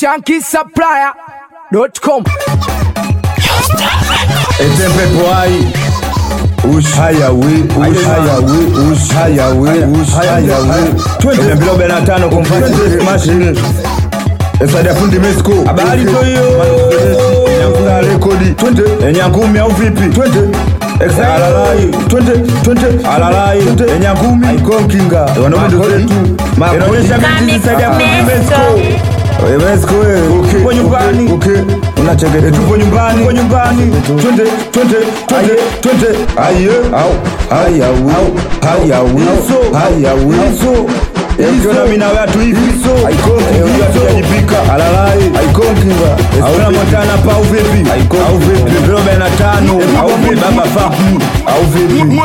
shankisupplier.com Etempepo hai ushayawe ushayawe ushayawe ushayawe twende mbilo bena tano kompati mashine Esada fundi Mexico habari to hiyo Nyankula rekodi twende Enyangumi au vipi twende Alalai twende twende alalai Enyangumi ikonkinga wanaume zetu inaonyesha binti Esada fundi Mexico Wewe Mexico wewe tupo nyumbani okay unachekete tupo nyumbani tupo nyumbani twende twende twende twende aye au haya au haya wizo haya wizo Ukiona mimi na watu hivi so aikonki hujajipika alalai aikonki nga hauna motana pa au vipi au vipi vilo bena tano au vipi baba faku au vipi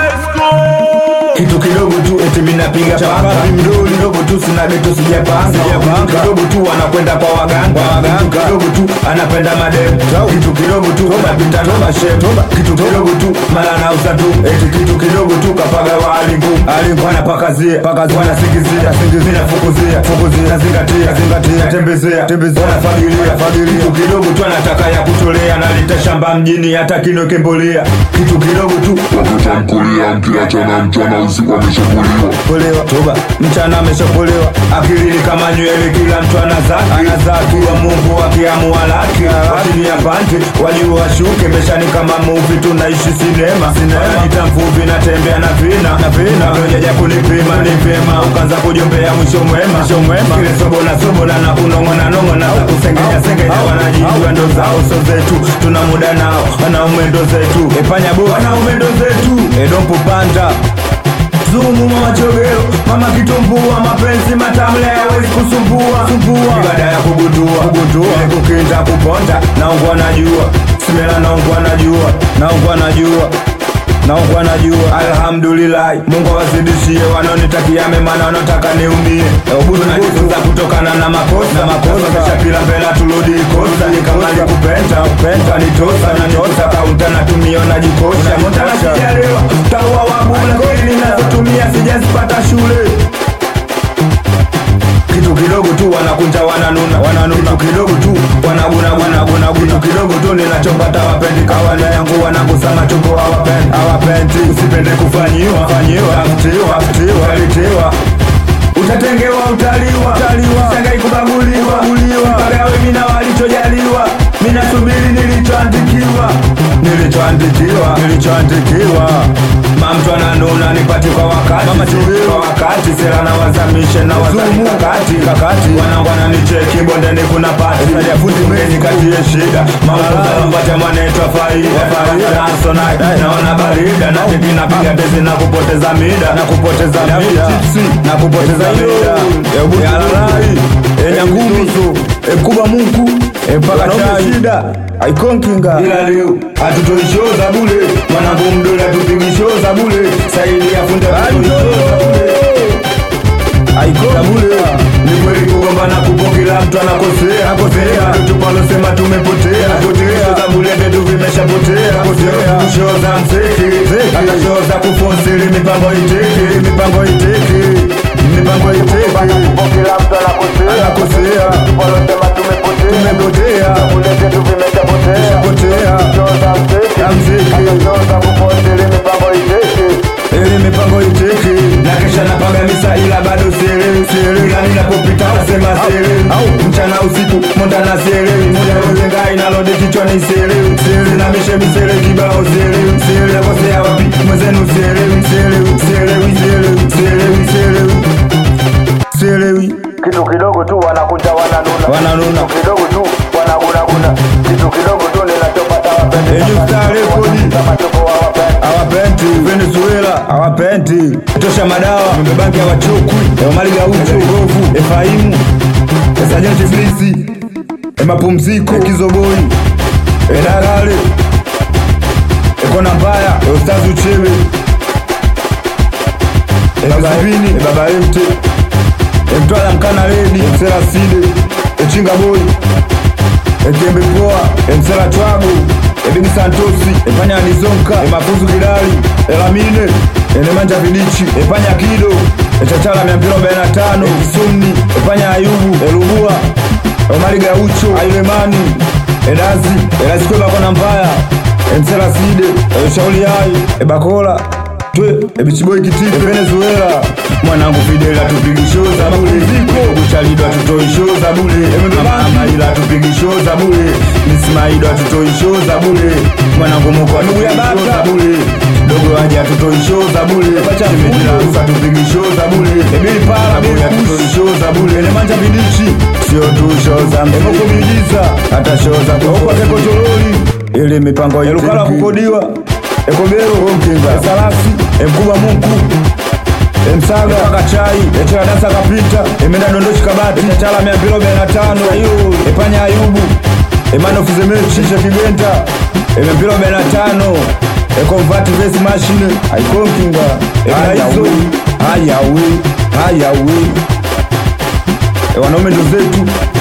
kitu kidogo tu eti mimi napiga panga mdoli kidogo tu sina geto sijapanga sijapanga kidogo tu anakwenda kwa waganga waganga kidogo tu anapenda madem kitu kidogo tu anapita na mashem kitu kidogo tu mara anauza tu eti kitu kidogo tu kapaga wa alingu alingu anapakazia pakazia anasingizia singizia fukuzia fukuzia zingatia zingatia tembezea tembezea anafagilia fagilia kitu kidogo tu anataka ya kutolea analeta shamba mjini hata kinoke mbolea kitu kidogo tu Watoto mkulia mkiachana mchana usiku ameshambuliwa polewa toba mchana ameshapolewa akilini kama nywele kila mtu anazaki anazaki wa mungu akiamua laki watini ya pante wajuu washuke meshani kama muvi tunaishi sinema sinema mvuvi natembea na vina na vina venyeja kunipima ni vyema ukaanza kujombea mwisho mwema mwisho mwema kile sobola sobola na kunong'ona nong'ona za kusengenya sengenya wanajijua ndo zao so zetu tuna muda nao wanaume ndo zetu epanya bo wanaume ndo zetu edompo panda Zumu mama chogero, mama kitumbua, mapenzi matamle hawezi kusumbua sumbua. Baada ya kugundua kugundua, ile kukinda kuponda, naungwa najua, simela naungwa najua, naungwa najua naungwa najua alhamdulillah mungu awazidishie wanaonitakia mema na wanaotaka niumie tunajifunza kutokana na makosa makosa kishapila mbele turudi kosa ni kama likupenda upenda nitosa na nitosa kaunta natumia najikosha mtana sijalewa taua wabu lakini ninazotumia sijazipata shule kitu kidogo tu wanakunja wananuna wananuna kitu kidogo tu wanaguna guna guna kitu kidogo tu ninachopata wapendi kawaida yangu wanagusama choko hawapendi hawapendi usipende kufanyiwa fanyiwa aftiwa aftiwa alitiwa utatengewa utaliwa utaliwa sangai kubaguliwa kuliwa pagawe mina walichojaliwa mina subiri nilichoandikiwa nilichoandikiwa nilichoandikiwa mamtu ananuna nipati kwa wakati kwa wakati sera na wazamishe na wazamisha kati kakati wanangwana nicheki bondeni kuna pati fundi meni kati ya shida mamuza mpate mwaneitwa faida faida naso naona barida na pipi napiga tezi na kupoteza mida na kupoteza mida na kupoteza mida yalalai enyangumizo ekuba mungu mpaka shida aikonkinga ila leo hatutoishoza bule mwanangu mdole hatupigishoza bule saidi ya funde aikonga bule ni kweli kugombana kupo kila mtu anakosea akosea tupalosema tumepotea potea za bule vyetu vimeshapotea potea kushoza mseki akashoza kufonsili mipango iteke mipango iteke mipango iteke kila mtu anakosea anakosea tupalosema tumepotea tumepotea bule vyetu vimeshapotea potea kushoza mseki mseki akashoza kufonsili mipango iteke ili mipango iteke na kesha napanga misa ila bado sielewi sielewi ila ninapopita nasema sielewi au mchana usiku monda na sielewi moja rozenga inalode kichwani sielewi sielewi na mishe misele kibao sielewi sielewi nakosea wapi mwenzenu sielewi sielewi sielewi sielewi sielewi sielewi sielewi kitu kidogo tu wanakunja wananuna wananuna kitu kidogo tu wanagunaguna kitu kidogo tu ninachopata wapendi Enyu star rekodi kama choko hawapendi awapendi venezuela awapendi tosha madawa mbebanki awachokwi emali gaucho govu efaimu esajenti blisi emapumziko ekizoboi edalale ekona mbaya eustazi uchewe ebabavini ebaba emte emtwala mkana redi emseraside echinga boi ekembe poa emsela twago ebigi santosi epanya nizonka emafuzu kidali elamine enemanja vidichi epanya kido echachala 245 ekisumni epanya ayubu elubua Bakari Gaucho Ailemani Edazi Edazi Kweba Kona Mbaya Emsela Side Shauli Hai Ebakola Twe Ebichiboi Kitipe Venezuela Mwanangu Fidel atupigi show za bure Ziko Kuchalido atutoi show za bure Mama ila atupigi show za bure Ismaido atutoi show za bure Mwanangu Moko atupigi show za bure Dogo aje atutoi show za bure Chimejila Rufa atupigi show za bure Ebili Pala Bure atutoi show za bure Elemanja Vidichi Sio tu show za mziki Emoko miujiza Hata show za kwa Keko Chololi Ili mipango ya Lukala kukodiwa Ekobero Mkinga Salasi Mkubwa Mungu Msaga Kachai Echela Dasa Kapita Emenda Dondoshi Kabati Chala mia mbili arobaini na tano Epanya Ayubu Emano Fizemechi Shisha Kigenta Eme mbili arobaini na tano Ekonvati Vesi Machine Aikonkinga Emaizo Hayawe Hayawe Wanaume ndo zetu